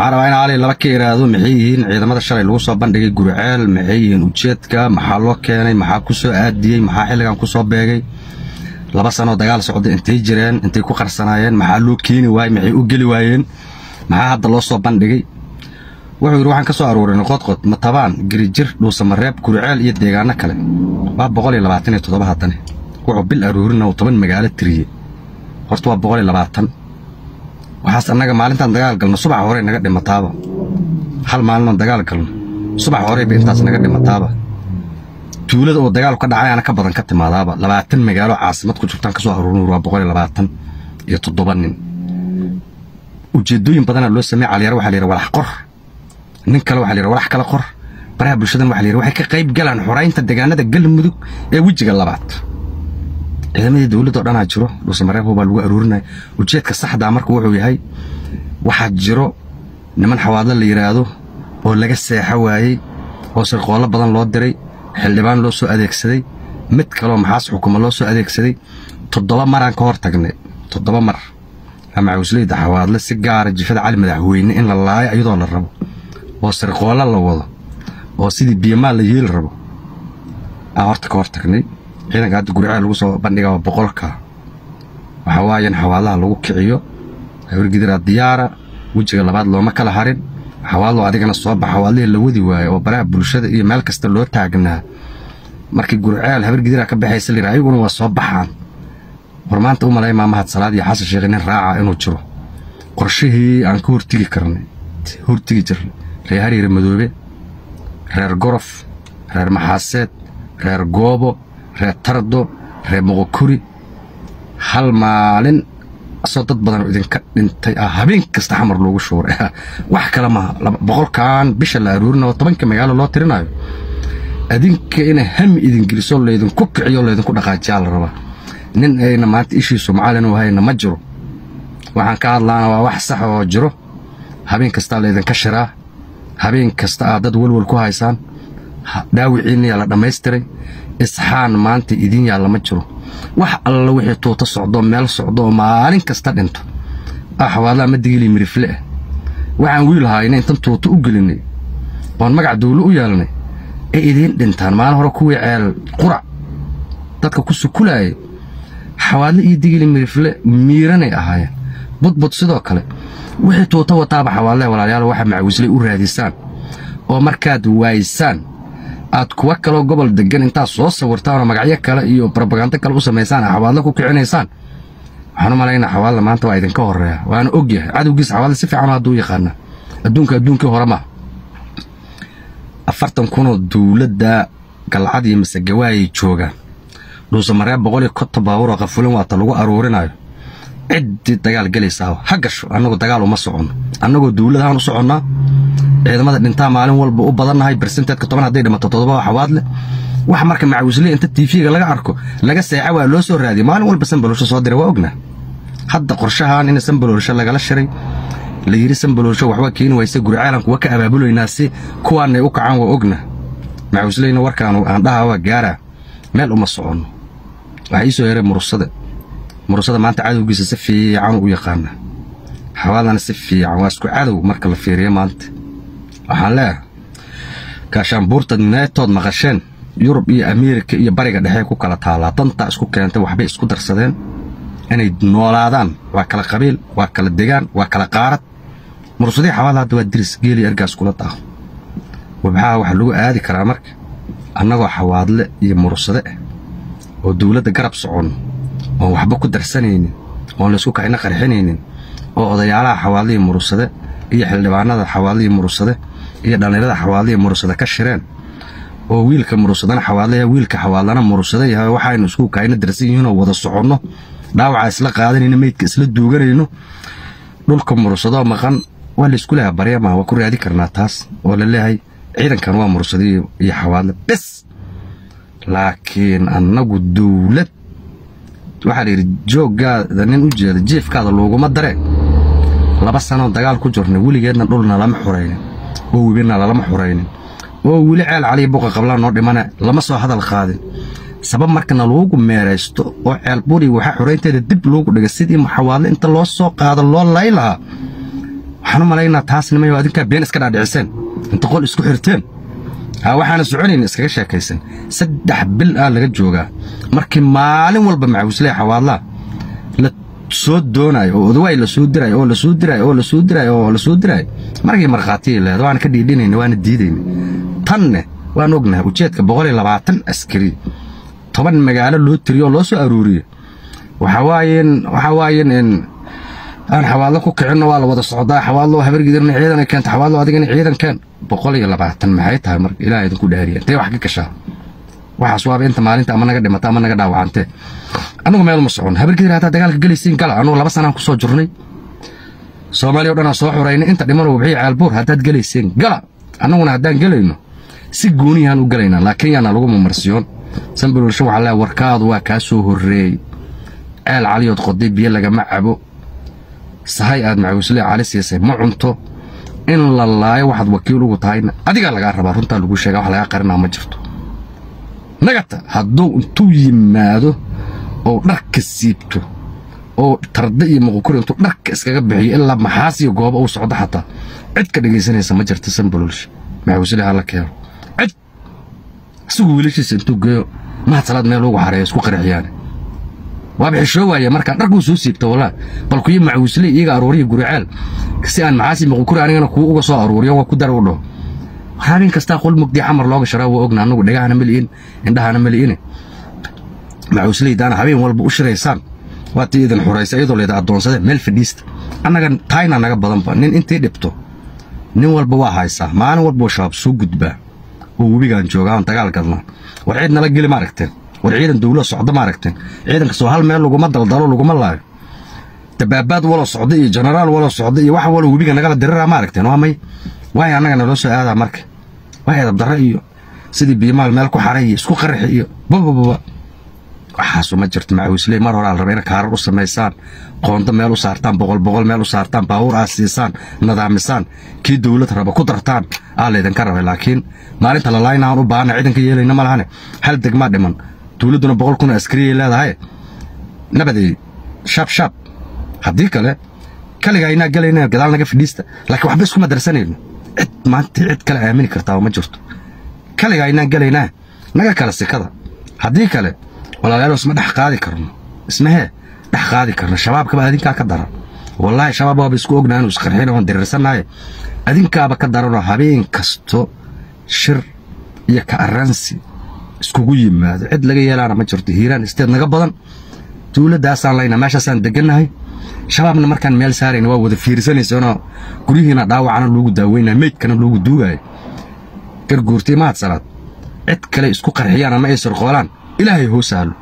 waxaan rabaa in ali laba ka iraahdo maxay yihiin ciidamada shalay lagu soo bandhigay guriceel maxay yihiin ujeedka maxaa loo keenay maxaa ku soo aadiyey maxaa xilligan ku soo beegay laba sanoo dagaal socda intay jireen intay ku qarsanaayeen maxaa loo keeni waayey maxay u geli waayeen maxaa hadda loo soo bandhigay wuxuu yidhi waxaan ka soo aruurinay qodqod matabaan girijir dhuusamareeb guriceel iyo deegaano kale waa boqol iyo labaatan iyo toddoba haddane wuxuu bil aruurina uu toban magaalo tiriyey horta waa boqol iyo labaatan waxaas annaga maalintaan dagaal galno subax horey naga dhimataaba hal maalinoon dagaal galno subax horeyba intaas naga dhimataaba tuulada oo dagaalu ka dhacayaana ka badan ka timaadaaba labaatan magaalo caasimad ku jirtaan kasoo aruurin waa boqol iyo labaatan iyo toddoba nin ujeedooyin badanaa loo sameey caliyar waxaa la yidhi walax qor nin kale waxaa la yidhi walax kale qor baraha bulshadan waxaa la yidhi waxay ka qayb galaan xoraynta deegaanada galmudug ee wejiga labaad ciidamadii dowladda o dhanaa jiro dhuusamareebo baa lagu aruurinaya ujeedka saxdaa marka wuxuu yahay waxaa jiro niman xawaadlo la yidhaahdo oo laga seexo waayey oo sirqoollo badan loo diray xildhibaan loo soo adeegsaday mid kaloo maxaas xukuma loo soo adeegsaday toddoba maraan ka hor tagnay toddoba mar amacusleyda xawaadle si gaara jifada cali madaxweyne in la laayo iyadoo la rabo oo sirqoollo la wado oo sidii biyomaal la yeeli rabo aan horta ka hor tagnay ciidanka hadda guriceel lagu soo bandhiga waa boqolka waxaa waaye in xawaalaha lagu kiciyo hawrgidiraa diyaara wejiga labaad looma kala harin xawaallo adigana soo baxa xawaalihii la wadi waayo oo baraha bulshada iyo meel kasta loo taagnaa markii guriceel habargidiraa ka baxaysa layidhi ayaguna waa soo baxaan war maanta u malay maamahad salaad iyo xasan sheekh nin raaca inuu jiro qorshihii aan ka hortigi karnay hortigi jirnay reer hariire madoobe reer gorof reer maxaaseed reer goobo reer tardo reer moqokuri hal maalin asoo dad badan oo idinka dhintay ah habeen kasta xamar loogu shuuray wax kale maaha boqolkan bisha la aruurin oo tobanka magaalo loo tirinayo adinka ina hami idin geliso laydinku kiciyo laydinku dhaqaajiyaa la rabaa nin ayna maanta ishiisu macallin u hayna ma jiro waxaan ka hadlaana waa wax sax oo jiro habeen kastaa laydinka shiraa habeen kasta aad dad welwel ku haysaan dhaawiciinniyaa la dhammaystiray isxaan maanta idin yaalla ma jiro wax alla wixii tuuto socdo meel socdo oo maalin kasta dhinto axwaalaha ma digili mirifle ah waxaan wiil hayna intan tuuto u gelinay oon magac dawlo u yeelnay ay idiin dhintaan maalin hore kuwii ceel qurac dadka ku sukulaayay xawaadle iyo digili mirifle miiranay ahaayeen budbud sidoo kale wixii tuuto wataaba xawaallaha walaalayaal waxa macawislay u raadisaan oo markaad waaysaan aad kuwa kaloo gobol degan intaad soo sawirtaanoo magacyo kale iyo brobagando kale u samaysaan xawaadle ku kicinaysaan waxaan u malaynaa xawaadle maanta waa idinka horreeya waana og yahay cadowgiisa xawaadle si fiican hadduu yaqaana adduunka adduunkii hore ma afartan kunoo dowladda galcad iyo masegawaayay joogaan dhuusamareeb boqol iyo konton baabuuroo qafulan waata lagu aruurinayo ciddii dagaal gelaysaa ha gasho annagu dagaal uma soconno annagoo dowladahaan u soconnaa ciidamada dhintaa maalin walba u badannahay bersenteedka toban hadday dhimato toddoba xawaad leh wax marka macawisle inta tiifiga laga arko laga seexa waa loo soo raadiyay maalin walba sanbaloolsho soo diray waa ognaa hadda qorshahan in sanbaloolsho lagala shiray la yidhi sanbaloolsho waxba keeni wayse guricaalan kuwa ka abaabulaynaa si kuwaanay u kacaan waa ogna macawisleyna warkaanu aan dhaha waa gaaraa meel uma soconno waxaa ii soo yaray murusade murusada maanta cadowgiisa si fiican u yaqaana xawaadana si fiican waa isku cadow marka la fiiriyo maanta waxaan leeyahay gaashaanbuurta neetood maqasheen yurub iyo ameerika iyo bariga dhexe ku kala taalaa dantaa isku keentay waxbay isku darsadeen inay noolaadaan waa kala qabiil waa kala degaan waa kala qaarad murusadii xawaada hadda waa diris geeliyo ergaas kula daaho wabxaha waxaa lagu aadi karaa marka annagoo xawaadle iyo murusade ah oo dowladda garab soconno oon waxba ku darsanaynin oon laysku kacina qarxinaynin oo odayaalaha xawaadlihii murusade iyo xildhibaanada xawaadlihii murusade iyo dhallinyarada xawaadlihii murusade ka shireen oo wiilka murusadana xawaadlaya wiilka xawaadlana murusade yahay waxaynu isku kacina darsan yihiinoo wada soconno dhaawacaa isla qaadanayno meydka isla duuganayno dhulka murusadoo maqan waa laysku leeha baryama waa ku raadi karnaa taas oo la leeyahay ciidankan waa mursada iyo xawaadle bes laakiin annagu dowlad waxaa layidhi jooggaada nin u jeeda jiifkaada looguma dareen laba sanoo dagaal ku jirnay weligeedna dhulna lama xuraynin oo webina lalama xuraynin oo weli ceel caliya buqa qablaan noo dhimana lama soo hadal qaadin sabab markana loogu meeraysto oo ceelburi waxa xuraynteeda dib loogu dhiga sidii xawaadle inta loo soo qaado loo lay lahaa waxaan u malaynaa taas nimayo adinkaa been iska dhaadhiciseen inta qol isku xirteen haa waxaana soconayn iskaga sheekaysan saddex bil ah laga joogaa markii maalin walba macawislee xawaadlaa la soo doonaayo oo odawaay la soo diraayo oo la soo diraayo oo la soo diraayo oo la soo diraayo markii markhaatiyay leeda waana ka dhiidhinayna waana diidayna tanne waan ognahay ujeedka boqol iyo labaatan askari toban magaalo loo tiriyo oo loo soo aruuriyo waxaa waayeen waxaa waayeen aan xawaadlo ku kicinno waa la wada socdaa xawaadlo habargidirna ciidan keenta xawaadlo adigana ciidan keen boqol iyo labaatan maxay tahay marka ilaah idinku dhaariya intee wax ka gashaa waxaas waaba inta maalinta ama naga dhimata ama naga dhaawacantee annagu meel ma socon habargidir haddaad dagaalka gelaysiin gala annugu laba sanaan ku soo jirnay soomaaliya o dhanaa soo xuraynay inta dhimanoo wabxiya caalbuur haddaad gelayseen gala annaguna haddaan gelayno si gooniyahaan u gelaynaa laakiin yaana lagu mamarsiyoon sanbalulsho waxaa leeya warkaadu waa kaa soo horreeyey ceel caliyood qoday biyo lagama cabo sahay aad macawislee cali siisay ma cunto in la laayo waxaad wakiil ugu tahayna adigaa lagaa rabaa runtaa lagu sheega wax lagaa qarinaa ma jirto nagata hadduu intuu yimaado oo dharka siibto oo tarda iyo muqukuri intuu dharka iskaga bixiyo ilaa maxaas iyo goobo uu socdo xataa cid ka dhegaysanaysa ma jirta sanbalulsha macawislee hala keeno cid isagu wiilashiisa intuu geeyo mahad salaad meel ugu xareeyo isku qarixyaane waaba xishoo waaye markaa dharkuu soo siibta walaa bal kuyo macawisle iyaga aruuriya guriceel si aan maxaasi muqukuri anigana kuu uga soo aruuriyo waa ku dara u dhaho habeen kastaa qol mugdii xamar looga sharaa waa ogna annagu dhegahana mali'in indhahana mali'ine macawisleydaana habeen walba u shiraysaan waa tii idin xuraysa iyadoo leeda addoonsade meel fadhiista annaga taayna naga badanba nin intii dhibto nin walba waa haysaa maalin walba shabaab soo gudbaa oo webigaan joogaa aan dagaal gadnaa war ciid nala geli ma aragteen war ciidan dawla socda ma aragteen ciidan kastoo hal meel laguma daldalo laguma laayo dabaabaad waloo socda iyo jenaraal waloo socda iyo wax waloo webiga nagala diriraa ma aragteen waa may waay annaga naloo soo aadaa marka waa edabdarre iyo sidii biimaal meel ku xaray iyo isku qaraxi iyo babababa waxaasu ma jirto macawisley mar horaa la raba ina kaarar u samaysaan qoonto meel u saartaan boqol boqol meel u saartaan baawur aad siisaan nadaamisaan kii dawlad raba ku dartaan aa laydinka rabay laakiin maalinta lalaynaan u baahana ciidanka yeelayna ma lahane hal degmaa dhiman dawladduna boqol kun askariyay leedahay nabadeey shaab shaab haddii kale kaliga aynaa gelayna gadaal naga fadhiista laakiin waxba iskuma darsanayno cid maanta cid kale aamini kartaa ma jirto kaliga aynaan gelaynaa naga kala sikada haddii kale walaalayaal isma dhex qaadi karno ismahee dhex qaadi karno shabaabkaba adinkaa ka daran wallaahi shabaab waaba isku ognaa inuu isqarxin oon diriirsanaaye adinkaaba ka daranoo habeen kasto shir iyo ka arransi iskugu yimaado cid laga yeelaana ma jirto hiiraan isteed naga badan dawladdaasaan laynaa meeshaasaan degannahay shabaabna markaan meel saarayna waa wada fiirsanaysanoo guryihiina dhaawacana loogu daaweynaya meydkana loogu duugaayo garguurtay mahad salaad cid kale isku qarxiyaan ama ay sarqoolaan ilaahay hoo sahlo